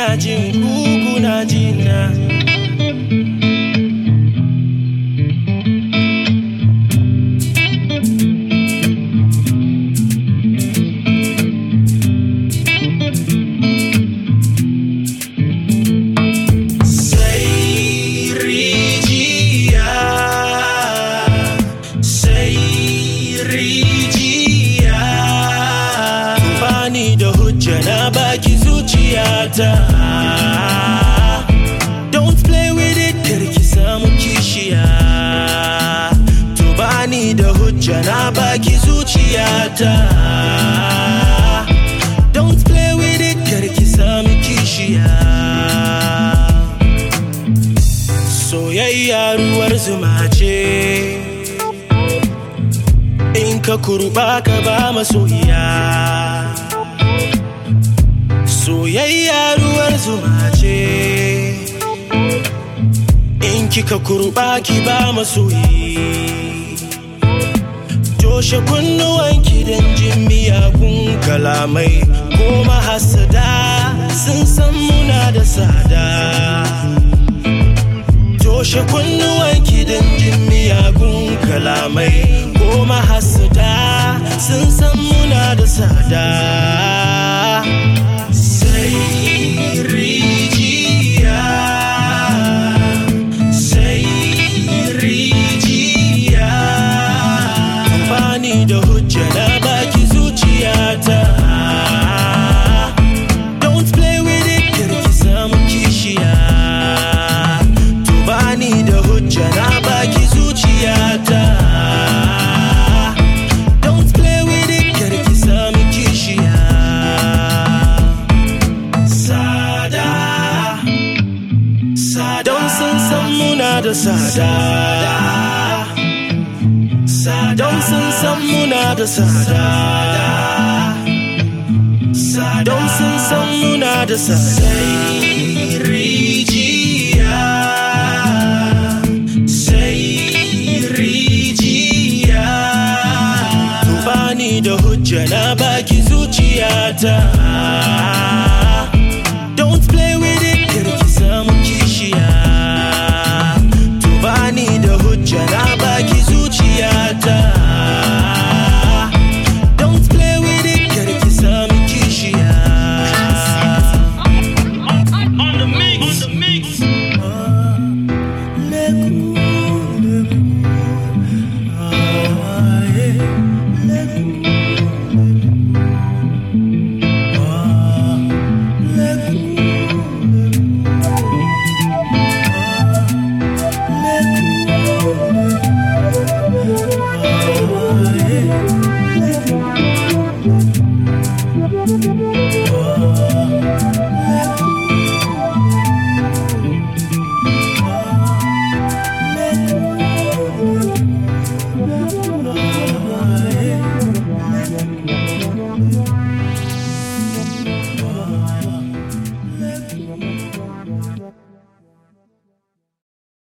ina jin ku kuna jina sai rijiya sai rijiya bani da hujja na baki zuciyata don't play with it karki samu kishiya to bani da hujja na baki zuciyata don't play with it karki samu kishiya soyayya ruwar zuma ce in ka kurba ka ba masoyiya soyayya ruwar zuma ce in kika kurba ki ba masoyi toshe kunnuwanki don jin miyagun kalamai ko mahasada sun san muna da tsada toshe kunnuwanki don jin miyagun kalamai ko mahasada sun san muna da tsada sai rijiya sai rijiya amfani da hujja na baki zuciyata don't play with it karki samu kishiya to bani da hujja na baki zuciyata don't play with it karki samu kishiya sada sada don sun san muna da sada don sun san muna da sada don sun san muna da sada sai rijiya sai rijiya to bani da hujja na baki zuciyata don't play with it karki samu kishiya to bani da hujja na baki zuciyata